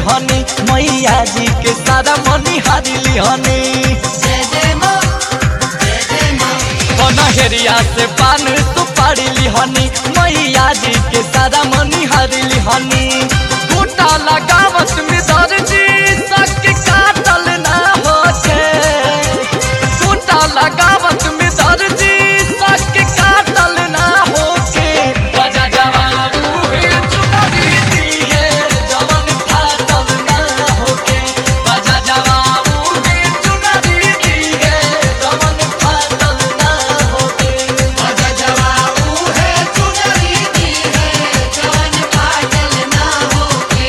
लिहनी मैया जी के सारा मनी हारी लिहनी जय जय माँ जय जय माँ कनहरिया से पान सुपारी लिहनी मैया जी के सारा मनी हारी लिहनी बूटा लगावत में दर्जी सक काटल ना होते बूटा लगावत में दर्जी सक काटल ना होके बजा जवाबू हे चुनरी दिए जवन फाटल ना होके बजा जवाबू हे चुनरी दिए जवन फाटल ना होके बजा जवाबू है चुनरी दी है जवन फाटल ना होके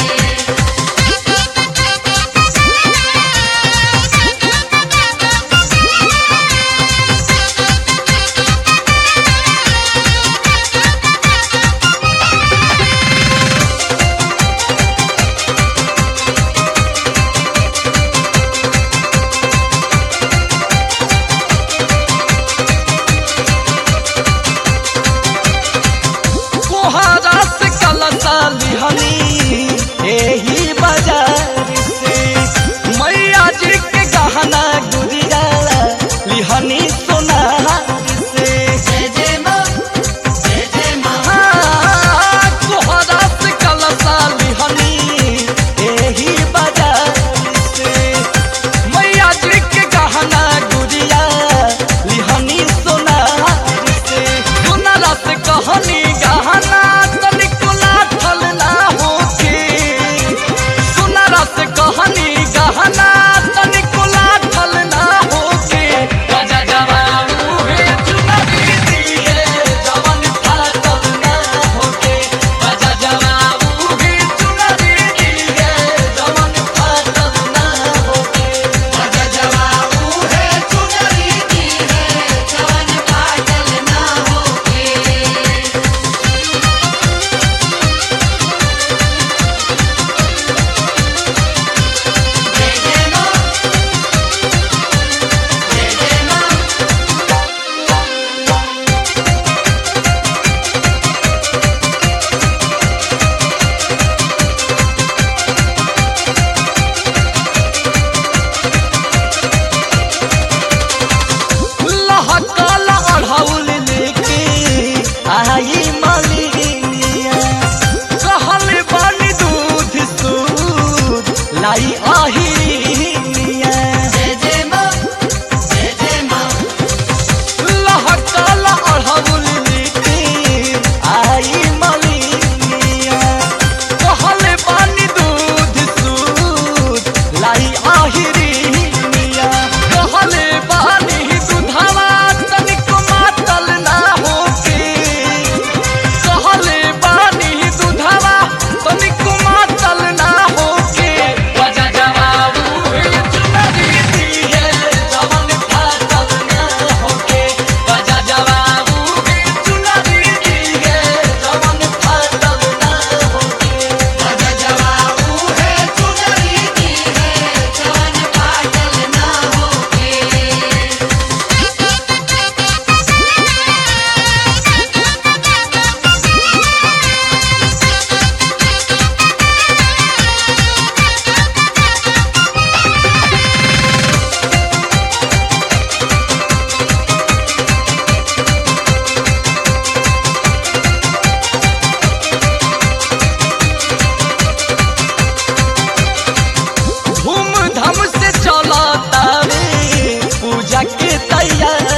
कोहरा से कलसा लिहनी एही बाजार से मैया जी के गहना गुड़िया लिहनी सोनार से जय जय माँ जय जय माँ हाँ, कोहरा से कलसा लिहनी एही बाजार से मैया जी के गहना गुड़िया लिहनी सोनार से सोनारा से कहनी गहना तनिक लाठल ना होके सोनारा से कहनी गहना तनिक लाठल ना होके गजा जवाबू हे चुनरी दिए जवन फाटल ना होके गजा जवाबू हे चुनरी दिए जवन फाटल ना होके बजा जवाबू है चुनरी दी है जवन फाटल ना होके जय जय माँ जय जय माँ लहकल अढ़ौल लेके आई मलिनिया कहल बन दूध सूद लाई आहिनिया जय जय माँ जय जय माँ लहकल अढ़ौल लेके आई मलिनिया कहल बन दूध सूद लाई आहिनिया कहल बानी दुधावा तनिक मातल ना होके कहले बानी दुधावा तनिक मातल ना होके बजा जवाबू हे चुनरी दिए जवन फाटल ना होके बजा जवाबू हे चुनरी दिए जवन फाटल ना होके बजा जवाबू है चुनरी दी है जवन फाटल ना होके धूमधाम से चलता रे पूजा के तैयारी